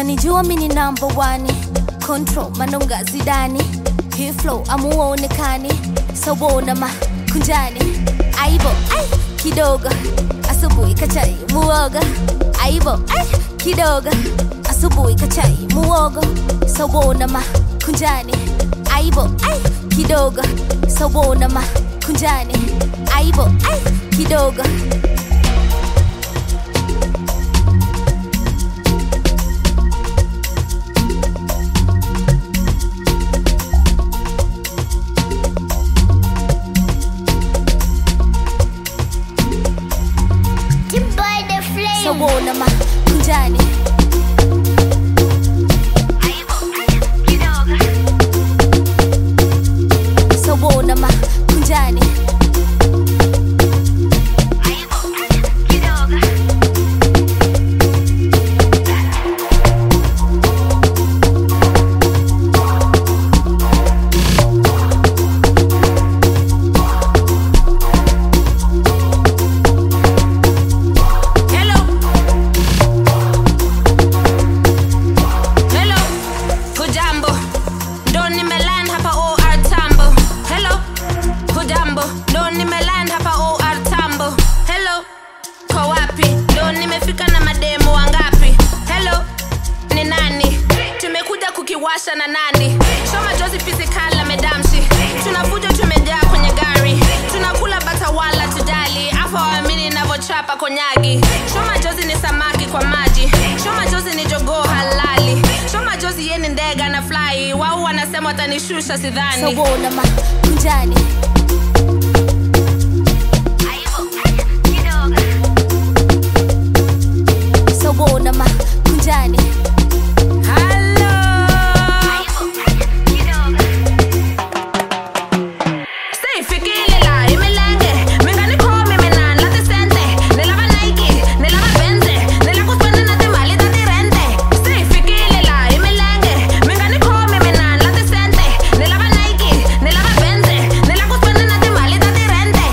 unanijua mi ni number one control manonga zidani hii flow amuonekani sawona makunjani aibo ai kidogo asubuhi kachai muoga aibo ai kidogo asubuhi kachai muogo sawona makunjani aibo ai kidogo sawona makunjani aibo ai kidogo Timboy the flame. sawona makunjani sawona makunjani Hello. Hello. Hujambo. Ndo nimeland hapa OR Tambo. Hello. Hujambo. Ndo nimeland hapa OR Tambo. Hello. Kwa wapi? Ndo nimefika na mademo wangapi? Hello. Ni nani? Tumekuja kukiwasha na nani? Shoma Jozi physical na medamshi. Tunavuja tumejaa kwenye gari. Tunakula bata wala tujali. Afa waamini navyochapa konyagi. Shoma Jozi ni samaki kwa maji. Shoma Jozi ni jogoo halali. Shoma Jozi ye ni ndege na fly. Wao wanasema watanishusha sidhani. sawona makunjani sawona makunjani Hello. Stay fikile la imelenge Mengani komi menan la decente Nilava Nike, nilava Benze Nila kuspende na te mali da di rente Stay fikile la imelenge Mengani komi menan la decente Nilava Nike, nilava Benze Nila kuspende na te mali da di rente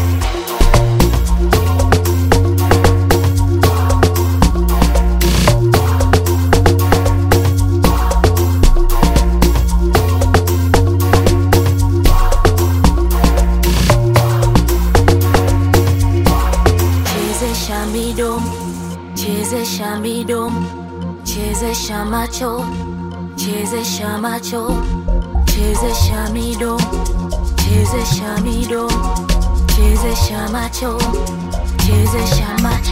chezesha midomo chezesha midomo chezesha macho chezesha macho chezesha midomo chezesha midomo chezesha macho chezesha macho